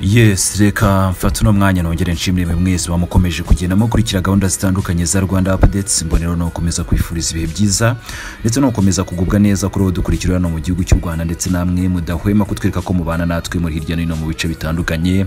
yesi reka mfata uno mwanya nongere nshimire mwe mwese bamukomeje kugenda mukurikira gahunda zitandukanye za rwanda apadetsi mbonero ni ugukomeza kwifuriza ibihe byiza ndetse no gukomeza kugubwa neza kuri uwo dukurikira hano mu gihugu cy'u rwanda ndetse namwe mudahwema kutwereka ko mubana natwe muri hirya no hino mu bice bitandukanye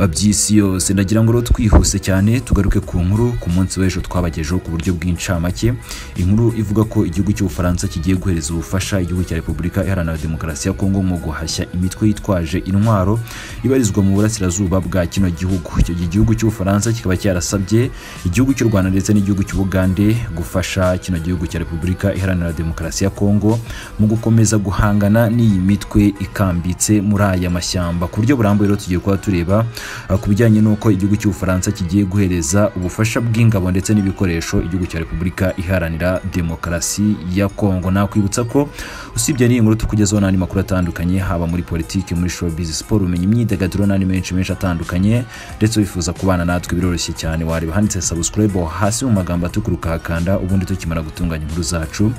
by'isi yose ndagira ngo rero twihuse cyane tugaruke ku nkuru ku munsi w'ejo twabagejeho ku buryo bw'incamake inkuru ivuga ko igihugu cy'ubufaransa kigiye guhereza ubufasha igihugu cya repubulika iharanira demokarasi ya kongo mu guhashya imitwe yitwaje intwaro ibarizwa mu burasirazuba bwa kino gihugu icyo gihe igihugu cy'ubufaransa kikaba cyarasabye igihugu cy'u rwanda ndetse n'igihugu cy'ubugande gufasha kino gihugu cya repubulika iharanira demokarasi ya kongo mu gukomeza guhangana n'iyi mitwe ikambitse muri aya mashyamba ku buryo burambuye rero tugiye kuba tureba Uh, ku bijyanye n'uko igihugu cy'ubufaransa kigiye guhereza ubufasha bw'ingabo ndetse n'ibikoresho igihugu cya repubulika iharanira demokarasi ya kongo nakwibutsa ko usibye n'iyi nkuru tukugezaho n'andi makuru atandukanye haba muri politiki muri showbiz siporo umenya imyidagaduro n'andi menshi menshi atandukanye ndetse wifuza kubana natwe biroroshye cyane wareba handitse subscribe hasi mu magambo atukuruka hakanda ubundi tukimara gutunganya inkuru zacu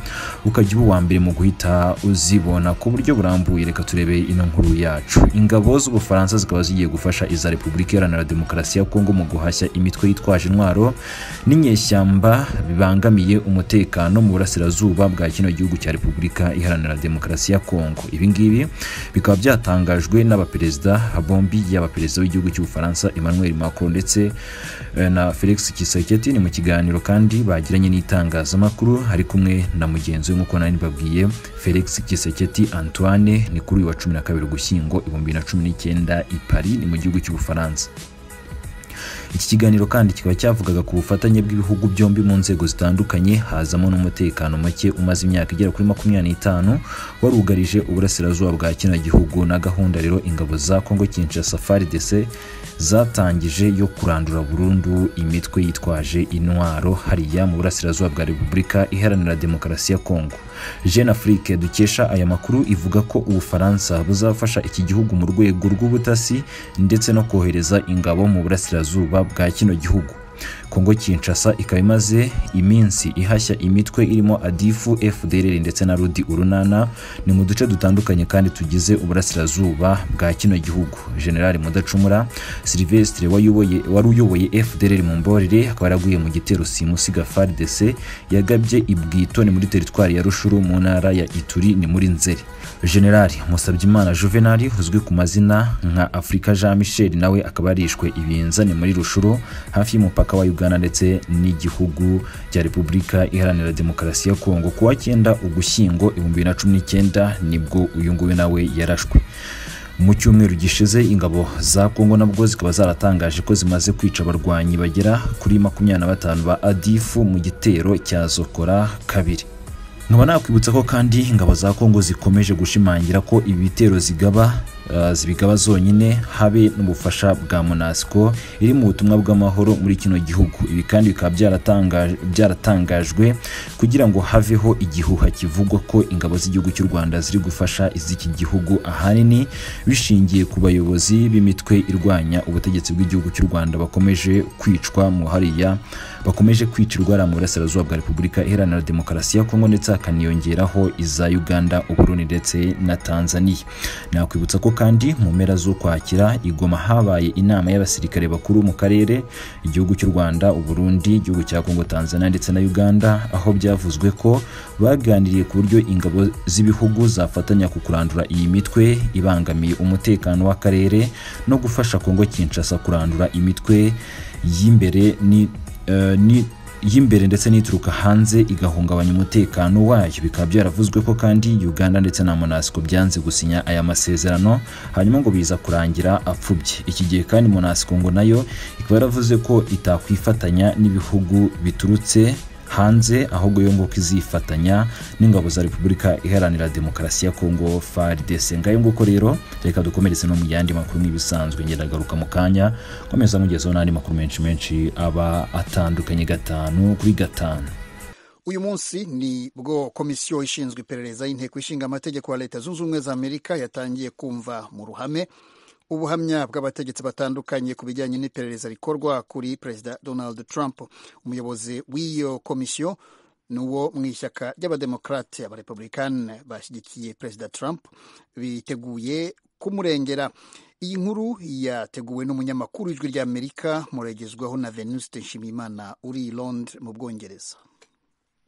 ukajya uba uwa mbere mu guhita uzibona ku buryo burambuye reka turebe ino nkuru yacu ingabo z'ubufaransa zikaba zigiye gufasha iza repubulika iharanira demokarasi ya kongo mu guhashya imitwe yitwaje intwaro n'inyeshyamba bibangamiye umutekano mu burasirazuba bwa kino gihugu cya repubulika iharanira demokarasi ya kongo ibi ngibi bikaba byatangajwe n'abaperezida bombi yaba perezida w'igihugu cy'ubufaransa emmanuel macron ndetse eh, na felix kiseketi ni mu kiganiro kandi bagiranye n'itangazamakuru ari kumwe na mugenzi we nk'uko nari babwiye felix kiseketi antoine ni kuri uyu wa cumi na kabiri ugushyingo ibihumbi bibiri na cumi n'icyenda i paris ni mu gihugu cy'ubufaransa iki kiganiro kandi kikaba cyavugaga ku bufatanye bw'ibihugu byombi mu nzego zitandukanye hazamo n'umutekano muke umaze imyaka igera kuri makumyabiri n'itanu warugarije uburasirazuba bwa kino gihugu na gahunda rero ingabo za kongo kinshasa frdc zatangije yo kurandura burundu imitwe yitwaje intwaro hariya mu burasirazuba bwa repubulika iharanira demokarasi ya kongo jeune afrique dukesha aya makuru ivuga ko ubufaransa buzafasha iki gihugu mu rwego rw'ubutasi ndetse no kohereza ingabo mu burasirazuba bwa kino gihugu kongo kinshasa ikaba imaze iminsi ihashya imitwe irimo adifu fdrr ndetse na rudi urunana ni mu duce dutandukanye kandi tugize uburasirazuba bwa kino gihugu generali mudacumura silvestre wari uyoboye fdrr mu mborere akaba yaraguye mu gitero simusiga fardc yagabye ibwito ni muri teritwari ya rushuru mu ntara ya ituri ni muri nzeri generali musabyimana juvenali uzwi ku mazina nka afurika jean michel nawe akaba yarishwe ibinza ni muri rushuru hafi y'umupaka wa uganda uganda ndetse n'igihugu cya repubulika iharanira demokarasi ya kongo kuwa cyenda ugushyingo ibihumbi bibiri na cumi n'icyenda nibwo uyu nguyu nawe yarashwe mu cyumweru gishize ingabo za kongo nabwo zikaba zaratangaje ko zimaze kwica abarwanyi bagera kuri makumyabiri na batanu ba adifu mu gitero cya zokora kabiri nkaba nakwibutsa ko kandi ingabo za kongo zikomeje gushimangira ko ibitero zigaba zibigaba zonyine habe n'ubufasha bwa monasco iri mu butumwa bw'amahoro muri kino gihugu ibi kandi bikaba byaratangajwe kugira ngo haveho igihuha kivugwa ko ingabo z'igihugu cy'u rwanda ziri gufasha iz'iki gihugu ahanini bishingiye ku bayobozi b'imitwe irwanya ubutegetsi bw'igihugu cy'u rwanda bakomeje kwicwa mu hariya bakomeje kwicirwa ari mu burasirazuba bwa repubulika iharanira demokarasi ya kongo ndetse hakaniyongeraho iza uganda uburundi ndetse na tanzania nakwibutsa ko kandi mu mpera z'ukwakira igoma habaye inama y'abasirikare bakuru mu karere igihugu cy'u rwanda uburundi igihugu cya kongo tanzania ndetse na uganda aho byavuzwe ko baganiriye ku buryo ingabo z'ibihugu zafatanya ku kurandura iyi mitwe ibangamiye umutekano w'akarere no gufasha kongo kinshasa kurandura imitwe y'imbere ni, uh, ni y'imbere ndetse n'ituruka hanze igahungabanya umutekano wayo bikaba byaravuzwe ko kandi uganda ndetse na monasco byanze gusinya aya masezerano hanyuma ngo biza kurangira apfubye iki gihe kandi monasco ngo nayo ikaba yaravuze ko itakwifatanya n'ibihugu biturutse hanze ahubwo yo nguko izifatanya n'ingabo za repubulika iharanira demokarasi ya kongo fardc ngayo nguko rero reka dukomeretse no mu yandi makuru nk'ibisanzwe ngendagaruka mu kanya komeza mugezeho n'andi makuru menshi menshi aba atandukanye gatanu kuri gatanu uyu munsi ni bwo komisiyo ishinzwe iperereza y'inteko ishinga amategeko ya leta zunze ubumwe za amerika yatangiye kumva mu ruhame ubuhamya bw'abategetsi batandukanye ku bijyanye n'iperereza rikorwa kuri perezida donald trump umuyobozi w'iyo komisiyo ni uwo mu ishyaka ry'abademokarate abarepublikani bashyigikiye perezida trump biteguye kumurengera iyi nkuru yateguwe n'umunyamakuru w'ijwi ry'amerika muragezwaho na venuste nshimiyimana uri i londres mu bwongereza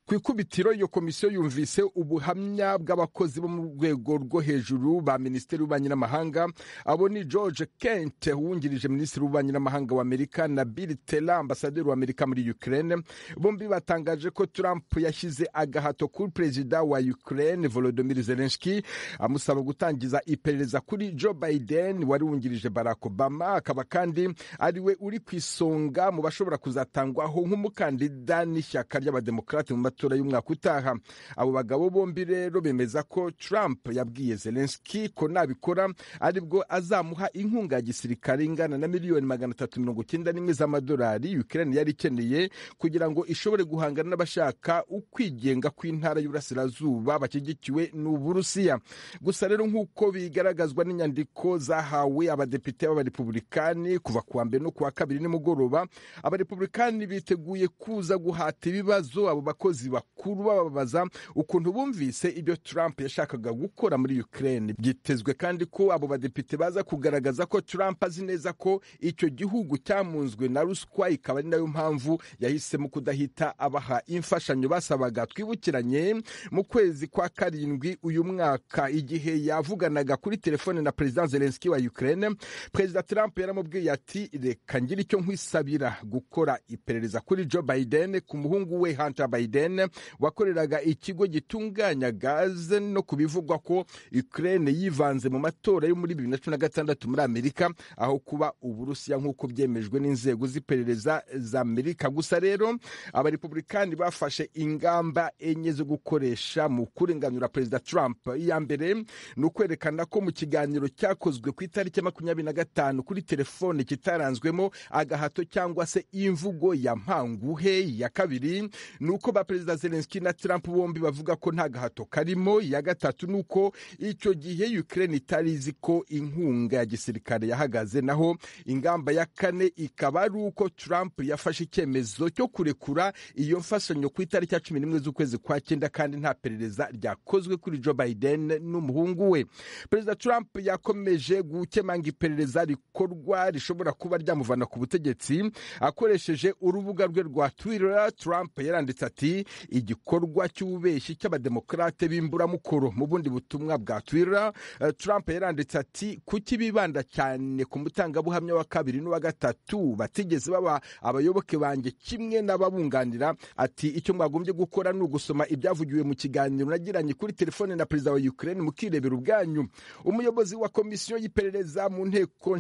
ku ikubitiro iyo komisiyo yumvise ubuhamya bw'abakozi bo mu rwego rwo hejuru ba minisitiri w'ububanyi n'amahanga abo ni george kent wungirije minisitiri w'ububanyi n'amahanga w'amerika na bill tela ambasaderi w'amerika muri ukraine bombi batangaje ko trump yashyize agahato kuri perezida wa ukraine volodymyr zelensky amusaba gutangiza iperereza kuri joe biden wari wungirije barack obama akaba kandi ariwe uri ku isonga mu bashobora kuzatangwaho nk'umukandida n'ishyaka ry'abademokarate mu matora y'umwaka utaha abo bagabo bombi rero bemeza ko trump yabwiye zelenski ko nabikora aribwo azamuha inkunga ya gisirikare ingana na miliyoni magana atatu mirongo icyenda n'imwe z'amadolari ukraine yari ikeneye kugira ngo ishobore guhangana n'abashaka ukwigenga kw'intara y'uburasirazuba bashyigikiwe n'uburusiya gusa rero nk'uko bigaragazwa n'inyandiko zahawe abadepite b'abarepubulikani kuva kuwa mbere no kuwa kabiri nimugoroba abarepubulikani biteguye kuza guhata ibibazo abo bakozi bakuru bababaza ukuntu bumvise ibyo trump yashakaga gukora muri ukraine byitezwe kandi ko abo badepite baza kugaragaza ko trump azi neza ko icyo gihugu cyamunzwe na ruswa ikaba ari nayo mpamvu yahisemo kudahita abaha imfashanyo basabaga twibukiranye mu kwezi kwa karindwi uyu mwaka igihe yavuganaga kuri telefone na perezida zelenski wa ukraine perezida trump yaramubwiye ati reka ngira icyo nkwisabira gukora iperereza kuri joe biden ku muhungu we hunter biden biden wakoreraga ikigo gitunganya gaze no ku bivugwa ko ukraine yivanze mu matora yo muri bibiri na cumi na gatandatu muri amerika aho kuba uburusiya nk'uko byemejwe n'inzego z'iperereza za amerika gusa rero abarepubulikani bafashe ingamba enye zo gukoresha mu kurenganura perezida trump iya mbere ni ukwerekana ko mu kiganiro cyakozwe ku itariki ya makumyabiri na gatanu kuri telefone kitaranzwemo agahato cyangwa se imvugo ya mpanguhe ya kabiri ni uko ba perezida zelenski na trump bombi bavuga ko nta gahato karimo iya gatatu ni uko icyo gihe ukraine itari izi ko inkunga ya gisirikare yahagaze naho ingamba ya kane ikaba ari uko trump yafashe icyemezo cyo kurekura iyo mfashanyo ku itariki ya cumi n'imwe z'ukwezi kwa cyenda kandi nta perereza ryakozwe kuri joe biden n'umuhungu we perezida trump yakomeje gukemanga iperereza rikorwa rishobora kuba ryamuvana ku butegetsi akoresheje urubuga rwe rwa twitter trump yaranditse ati igikorwa cy'ububeshyi cy'abademokarate b'imburamukoro mu bundi butumwa bwa twira trump yaranditse ati kuki bibanda cyane ku mutangabuhamya wa kabiri n'uwa gatatu batigeze baba abayoboke banjye kimwe n'ababunganira ati icyo mwagombye gukora ni ugusoma ibyavugiwe mu kiganiro nagiranye kuri telefone na perezida wa ukraine mukirebera ubwanyu umuyobozi wa komisiyo y'iperereza mu nteko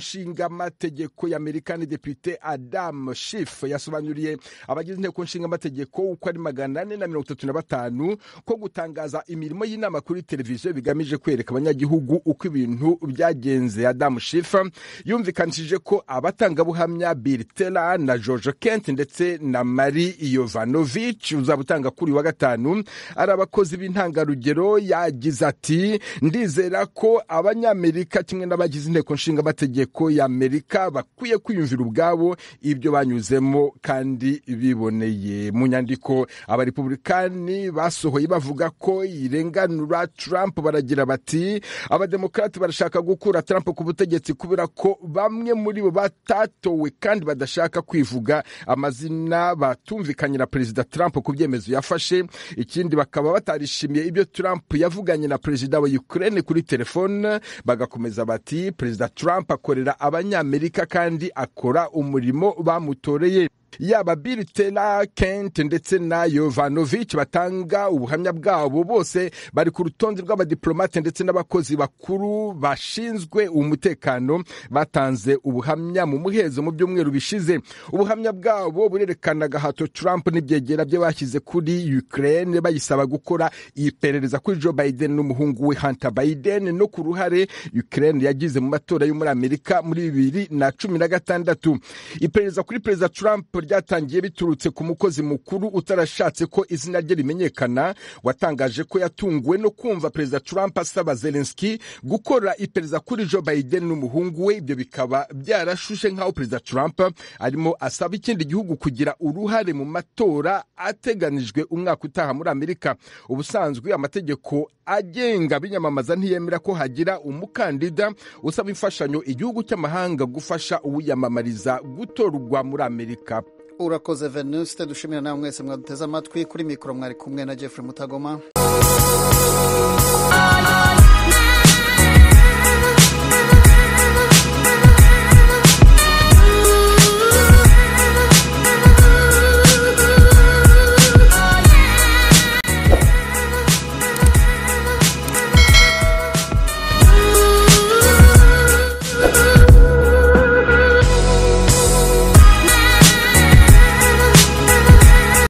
nshingamategeko y'amerika ni depite adam shif yasobanuriye abagize inteko nshingamategeko uko ari magana ane na mirongo itatu na batanu ko gutangaza imirimo y'inama kuri televiziyo bigamije kwereka abanyagihugu uko ibintu byagenze adamu shifa yumvikanishije ko abatangabuhamya bill tela na george kent ndetse na marie yovanovich uzaba utanga kuri wa gatanu ari abakozi b'intangarugero yagize ati ndizera ko abanyamerika kimwe n'abagize inteko nshingamategeko y'amerika bakwiye kwiyumvira ubwabo ibyo banyuzemo kandi biboneye mu nyandiko abarepubulikani basohoye bavuga ko irenganura trump baragira bati abademokarati barashaka gukura trump ku butegetsi kubera ko bamwe muri bo batatowe kandi badashaka kwivuga amazina batumvikanye perezida trump ku byemezo yafashe ikindi bakaba batarishimiye ibyo trump yavuganye na perezida wa ukraine kuri telefone bagakomeza bati perezida trump akorera abanyamerika kandi akora umurimo bamutoreye yaba bill tela kent ndetse na yovanovich batanga ubuhamya bwabo bose bari ku rutonde rw'abadiplomate ndetse n'abakozi bakuru bashinzwe umutekano batanze ubuhamya mu muhezo mu byumweru bishize ubuhamya bwabo burerekana agahato trump n'ibyegera bye bashyize kuri ukraine bayisaba gukora iperereza kuri joe biden n'umuhungu we hunter biden no ku ruhare ukraine yagize mu matora yo muri amerika muri bibiri na cumi na gatandatu iperereza kuri perezida trump ryatangiye biturutse ku mukozi mukuru utarashatse ko izina rye rimenyekana watangaje ko yatunguwe no kumva perezida trump asaba zelenski gukora iperereza kuri joe biden n'umuhungu we ibyo bikaba byarashushe nk'aho perezida trump arimo asaba ikindi gihugu kugira uruhare mu matora ateganijwe umwaka utaha muri amerika ubusanzwe amategeko agenga abinyamamaza ntiyemera ko hagira umukandida usaba imfashanyo igihugu cy'amahanga gufasha uwiyamamariza gutorwa muri amerika urakoze venuste dushimira nawe mwese mwaduteze amatwi kuri mikoro mwari kumwe na jeffrey mutagoma